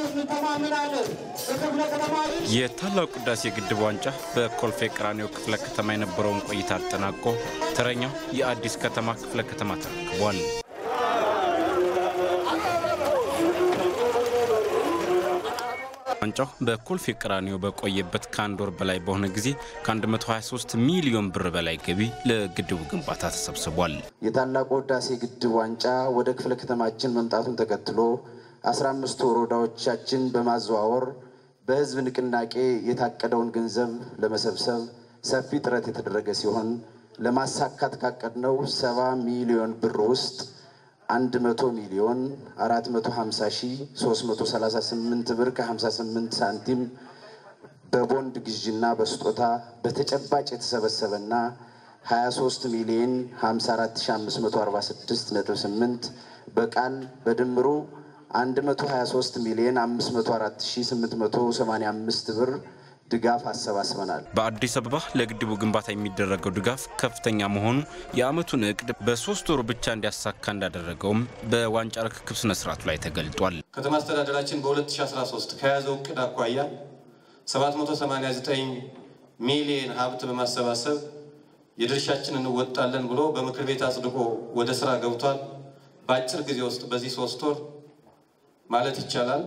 እንተማመናለን። በክፍለ ከተማ የታላቁ ህዳሴ ግድብ ዋንጫ በኮልፌ ቀራኒዮ ክፍለ ከተማ የነበረውን ቆይታ አጠናቆ ተረኛው የአዲስ ከተማ ክፍለ ከተማ ተረክቧል። ዋንጫው በኮልፌ ቀራኒዮ በቆየበት ከአንድ ወር በላይ በሆነ ጊዜ ከ123 ሚሊዮን ብር በላይ ገቢ ለግድቡ ግንባታ ተሰብስቧል። የታላቁ ህዳሴ ግድብ ዋንጫ ወደ ክፍለ ከተማችን መምጣቱን ተከትሎ 15 ወረዳዎቻችን በማዘዋወር በህዝብ ንቅናቄ የታቀደውን ገንዘብ ለመሰብሰብ ሰፊ ጥረት የተደረገ ሲሆን ለማሳካት ካቀድነው 70 ሚሊዮን ብር ውስጥ 100 ሚሊዮን 450 ሺህ 338 ብር ከ58 ሳንቲም በቦንድ ግዥና በስጦታ በተጨባጭ የተሰበሰበና 23 ሚሊዮን 54546.8 በቃል በድምሩ 123 ሚሊዮን 504885 ብር ድጋፍ አሰባስበናል። በአዲስ አበባ ለግድቡ ግንባታ የሚደረገው ድጋፍ ከፍተኛ መሆኑ የዓመቱን እቅድ በሶስት ወሩ ብቻ እንዲያሳካ እንዳደረገውም በዋንጫ ርክክብ ስነ ስርዓቱ ላይ ተገልጧል። ከተማ አስተዳደራችን በ2013 ከያዘው እቅድ አኳያ 789 ሚሊየን ሀብት በማሰባሰብ የድርሻችን እንወጣለን ብሎ በምክር ቤት አጽድቆ ወደ ስራ ገብቷል። በአጭር ጊዜ ውስጥ በዚህ ሶስት ወር ማለት ይቻላል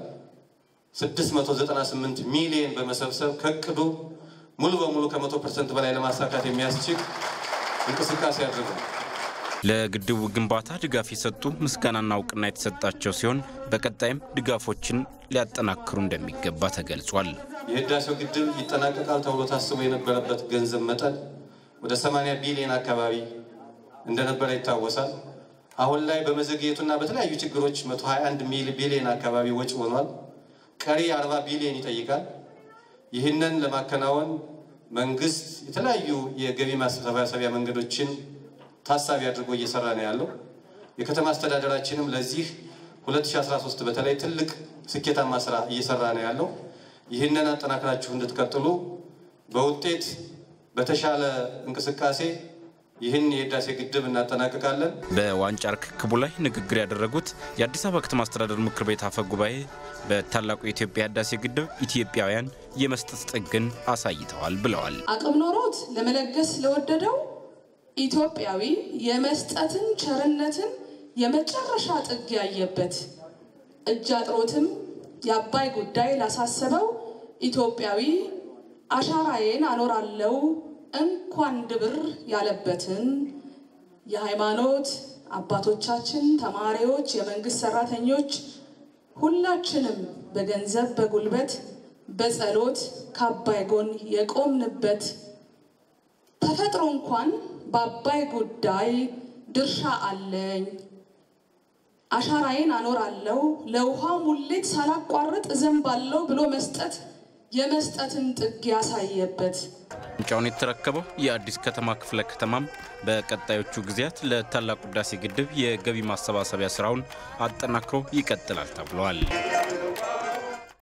698 ሚሊየን በመሰብሰብ ከእቅዱ ሙሉ በሙሉ ከመቶ ፐርሰንት በላይ ለማሳካት የሚያስችል እንቅስቃሴ አድርጓል። ለግድቡ ግንባታ ድጋፍ የሰጡ ምስጋናና እውቅና የተሰጣቸው ሲሆን በቀጣይም ድጋፎችን ሊያጠናክሩ እንደሚገባ ተገልጿል። የህዳሴው ግድብ ይጠናቀቃል ተብሎ ታስቦ የነበረበት ገንዘብ መጠን ወደ 80 ቢሊዮን አካባቢ እንደነበረ ይታወሳል። አሁን ላይ በመዘግየቱና በተለያዩ ችግሮች 121 ቢሊዮን አካባቢ ወጪ ሆኗል። ቀሪ 40 ቢሊዮን ይጠይቃል። ይህንን ለማከናወን መንግስት የተለያዩ የገቢ ማሰባሰቢያ መንገዶችን ታሳቢ አድርጎ እየሰራ ነው ያለው። የከተማ አስተዳደራችንም ለዚህ 2013 በተለይ ትልቅ ስኬታማ ስራ እየሰራ ነው ያለው። ይህንን አጠናክራችሁ እንድትቀጥሉ በውጤት በተሻለ እንቅስቃሴ ይህን የህዳሴ ግድብ እናጠናቅቃለን። በዋንጫ ርክክቡ ላይ ንግግር ያደረጉት የአዲስ አበባ ከተማ አስተዳደር ምክር ቤት አፈ ጉባኤ በታላቁ የኢትዮጵያ ህዳሴ ግድብ ኢትዮጵያውያን የመስጠት ጥግን አሳይተዋል ብለዋል። አቅም ኖሮት ለመለገስ ለወደደው ኢትዮጵያዊ የመስጠትን ቸርነትን የመጨረሻ ጥግ ያየበት እጅ አጥሮትም የአባይ ጉዳይ ላሳሰበው ኢትዮጵያዊ አሻራዬን አኖራለው እንኳን ድብር ያለበትን የሃይማኖት አባቶቻችን፣ ተማሪዎች፣ የመንግስት ሰራተኞች ሁላችንም በገንዘብ በጉልበት በጸሎት ከአባይ ጎን የቆምንበት ተፈጥሮ እንኳን በአባይ ጉዳይ ድርሻ አለኝ አሻራዬን አኖራለሁ ለውሃ ሙሌት ሳላቋርጥ እዘንባለሁ ብሎ መስጠት የመስጠትን ጥግ ያሳየበት ዋንጫውን የተረከበው የአዲስ ከተማ ክፍለ ከተማም በቀጣዮቹ ጊዜያት ለታላቁ ህዳሴ ግድብ የገቢ ማሰባሰቢያ ስራውን አጠናክሮ ይቀጥላል ተብሏል።